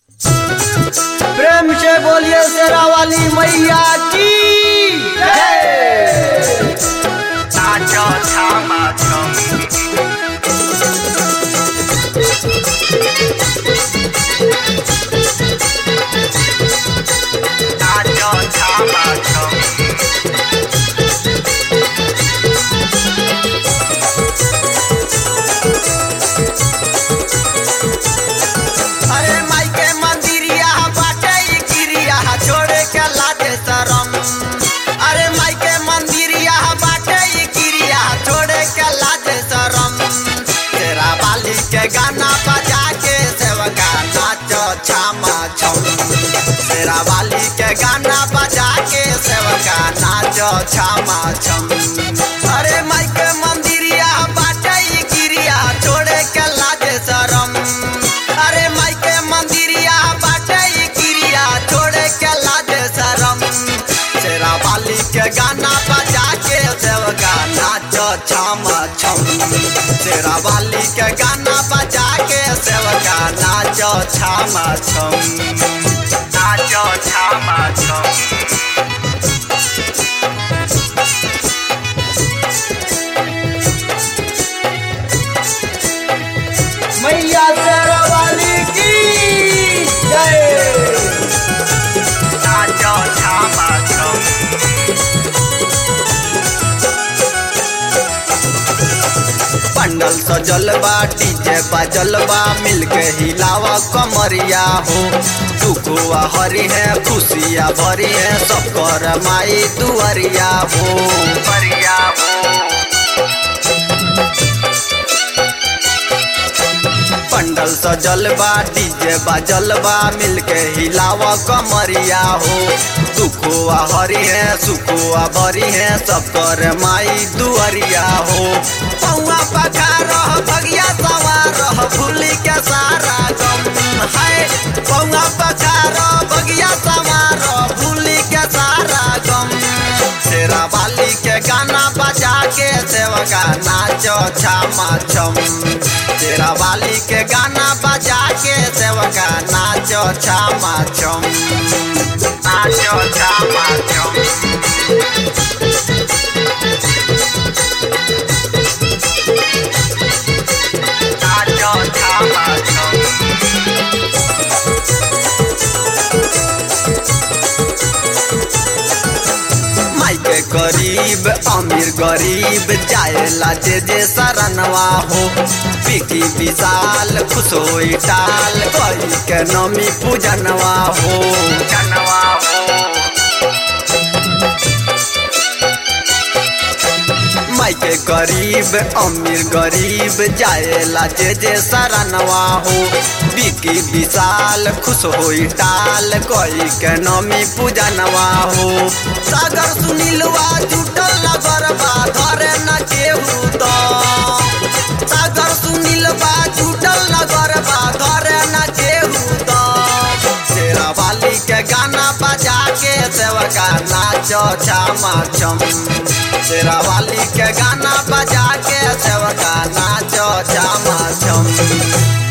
प्रेम से बोलिए शेरा वाली मैया की जय नाचो थामा छम नाचो थामा छम अरे माई के मंदिरिया बाटे ई गिरिया छोड़े के लाजे शरम अरे माई के मंदिरिया बाटे ई गिरिया छोड़े के लाजे शरम तेरा बाली के गाना बजा के सेवका नाचो छामा छम तेरा बाली के गाना बजा के सेवका नाचो छामा छम अरे माई के मंदिरिया बाटे ई गिरिया छोड़े के लाजे शरम अरे माई के मंदिरिया बाटे ई गिरिया छोड़े के लाजे शरम शेरा बाली के गाना बजा के सेवका नाचो छम छम शेरा बाली के गाना बजा के सेवका नाचो छम छम नाचो थामा छम मैया शेरा वाली की जय नाचो थामा छम पंडल सजल बा डीजे बाजल बा मिलके हिलावा कमरिया हो दुखुआ हरी है खुशिया भरी है सबकर माई दुआरिया हो परिया हो पंडल सजल बा डीजे बाजल बा मिलके हिलावा कमरिया हो दुखुआ हरी है सुखुआ भरी है सबकर माई दुआरिया हो पौआ पखार भगिया सवार भूली के सारा गम है पौआ पखार भगिया सवार भूली के सारा गम शेरा वाली के गाना बजा के सेवका नाचो छामा छम शेरा वाली के गाना बजा के सेवका नाचो छामा छम नाचो थामा छम नाचो थामा छम माई के गरीब अमीर गरीब जाएला जे जे शरणवा हो पिकी विशाल खुश होई टाल कई के नमी पूजनवा हो जनवा हो माई के गरीब अमीर गरीब जाएला जे जे शरणवा हो बिकी विशाल खुश होई टाल कई के नमी पूजनवा हो सागर सुनीलवा जुटल लगरबा धरे न केहू तो सागर सुनीलवा जुटल लगरबा धरे न केहू तो शेरा वाली के गाना बजा के सेवका नाचो छामा छम शेरा वाली के गाना बजा के सेवका नाचो छामा छम